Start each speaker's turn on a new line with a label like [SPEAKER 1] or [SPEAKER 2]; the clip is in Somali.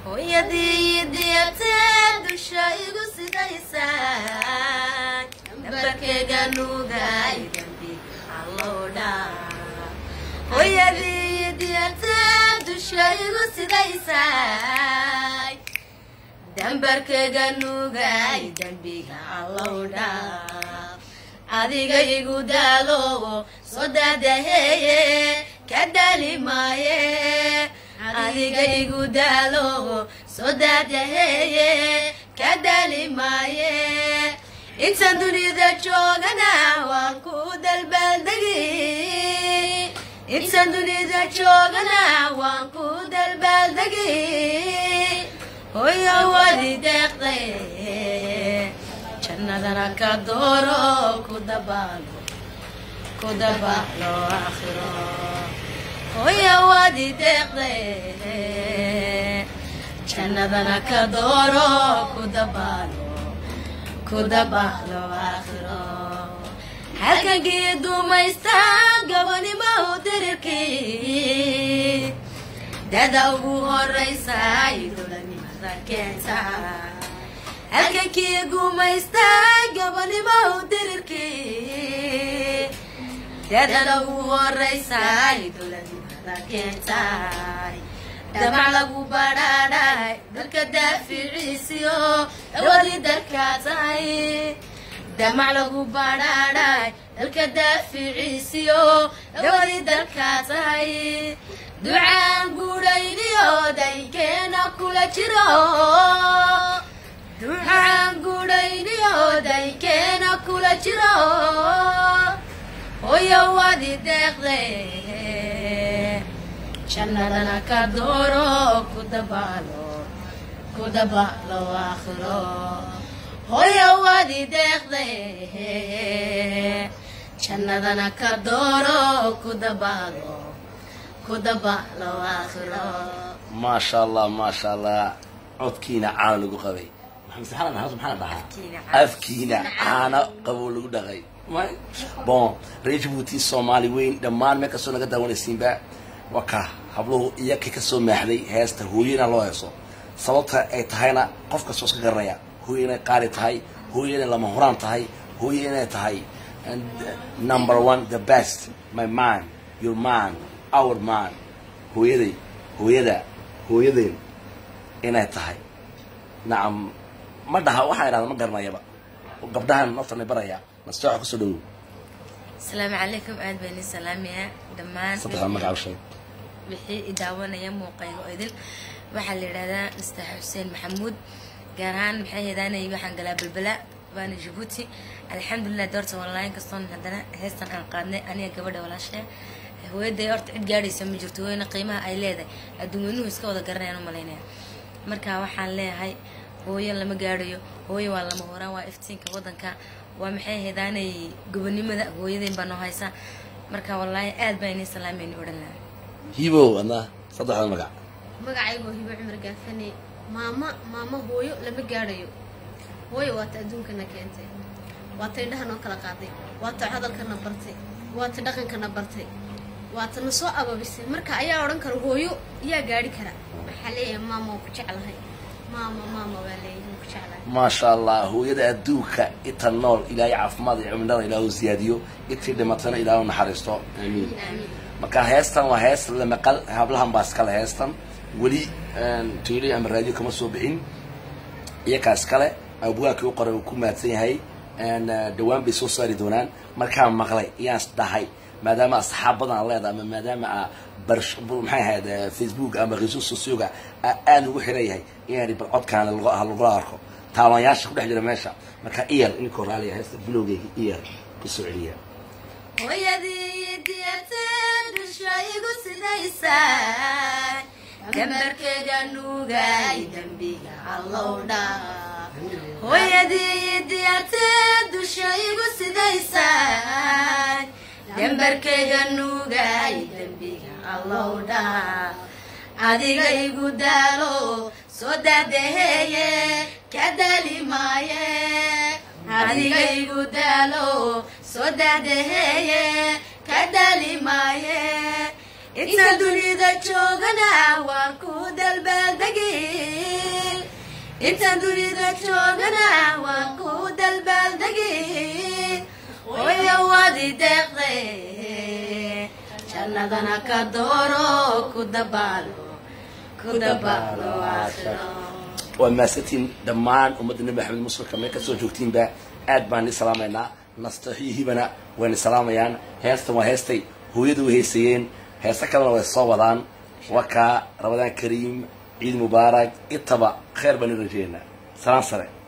[SPEAKER 1] hooyadii diyatee dusha igu sidaysaa nambarkeyga nuugay dambi allowdha hooyadii diyatee dusha igu sidaysaa dambarkeyga nuugay dambiga allowdha adiga igu daalowo soo daadaheeye ka daali maaye adiga igu daalowo soo daadaheeye ka daali maaye intaan dunida joogana waan ku dalbaaldegi intaan dunida joogana waan ku dalbaaldegi hoyo wadi deeqday jannadana ka dooro ku dabaalo ku dabaalo aakhiro hoyo wadi deeqday jannadana ka dooro ku dabaalo ku dabaalo aakhiro halkankii dumaysta gabanimo dirirkii dada ugu horeysa idolanimada keenta halkankii gumaysta gabanimo dirirkii dadada ugu horeysa idolanimada keentay damac lagu badhaadhay dalka daaficiisiyo dhawadii dalkaa tahay damac lagu badhaadhay dalka daaficiisiyo dhawadii dalkaa tahay ducaan guudhayniyo daykeena kula jiro ducaan guudhayniyo daykeena kula jiro hoyo wadi deeqde jannadana ka dooro ku dabaalo ku dabaalo aakhiro hoyo wadi deeqde jannadana ka dooro ku dabaalo ku dabaalo aakhiro
[SPEAKER 2] maasha allah maasha allah codkiina caano lagu qabay maxaa maxaa maxaa dhahaa afkiina caano qabow lagu dhaqay bon reer jabuuti soomaali weyn dhammaan meel kastoo naga daawanaysiinba waa ka habluhu iyakii kasoo maaxday heesta hooyana loo heeso sababta ay tahayna qof kastoo iska garanaya hooye inay qaali tahay hooye inay lama horaan tahay hooye inay tahay number one the best my man your man our man hooyaday hooyada hooyadeen inay tahay nacam ma dhaha waxaa idhahda ma garanayaba gabdhahan naftan baraya nasteexa kusoo dhawow
[SPEAKER 1] asalaamu calaykum aad baan idin salaamayaa dhammaan
[SPEAKER 2] saddexda magaca u sheeg
[SPEAKER 1] wixii i daawanaya muuqayga oo idin waxaa la yidhahdaa nastax xuseen maxamuud gaar ahaan maxay heedaanay waxaan galaa balbala waana jabuuti alxamdulilah doorta online kastoon haddana heestan aan qaadnay aniga gabadha walaashee hooyaday horta cid gaadhaysa ma jirto hooyana qiimaha ay leedahay adduunweynuhu iska wada garanayaan u malaynaya marka waxaan leeyahay hooyo lama gaadhayo hooyo waa lama horaan waa iftiinka wadanka waa maxay heedaanay gobonimada hooyadayn baa noo haysa marka wallaahi aad baa inii salaamayni odhan lahaa
[SPEAKER 2] hibow adna saddexda magac
[SPEAKER 3] magacaygoo hibo cumar gaafane maama maama hooyo lama gaadhayo hooyo waata adduunkana keentay waata indhaha noo kala qaaday waata hadalkana bartay waata dhaqankana bartay waata na soo ababisay marka ayaa odhan kara hooyo yaa gaadhi kara waxaa leeyahay maama waan ku jeclahay maama maama waa leeyahay waan ku jeclahay
[SPEAKER 2] maasha allah hooyada adduunka inta nool ilaahay caafimaad iyo cimilada ilaahu siyaadiyo intii dhimatana ilaahu naxariisto aamiin
[SPEAKER 3] aamiin
[SPEAKER 2] marka heestan waa hees la maqal hablahan baa iskale heestan weli tv ama raadiyo kama soo bixin iyakaa iskale abwaankii u qoray uu ku mahadsan yahay dhawaan bay soo saari doonaan markaan maqlay iyaan dhahay maadaama asxaab badan aan leedahay ama maadaama a barsh maxay ahayd facebook ama reso socioga aada ugu xiran yahay inaan bal codkaan lagula arko taabanyaasha ku dhex jira meesha marka iyal inkoo raaliya heesta bilowgeyga iyal kusoo celiya
[SPEAKER 1] hooyadii diyatee dusha igu sidaysaa gambarkeyga nuugay dembiga allowdha hooyadii diyatee dusha igu sidaysaa gambarkeyga nuugay dembiga allowdha adiga igu daalo soo daadaheeye ka daali maaye adiga igu daalo soo daadaheeye ka daali maaye inta dunida joogana waan ku dalbaaldegi intaan dunida joogana waan ku dalbaaldegi hooyo waadi deeqde jannadana ka dooro ku dabaalo ku dabaalo aakhiro
[SPEAKER 2] waa maasantiin dhammaan ummadda nebi maxamed muslimka meel kasoo joogtiinba aad baan ni salaamaynaa nastaxiyihibana wayna salaamayaan heestan waa heestay hooyadu way heysayeen heesta kalena way soo wadaan wakaa ramadaan kariim ciid mubaarak intaba khayr baan i rajeynaa salaan sare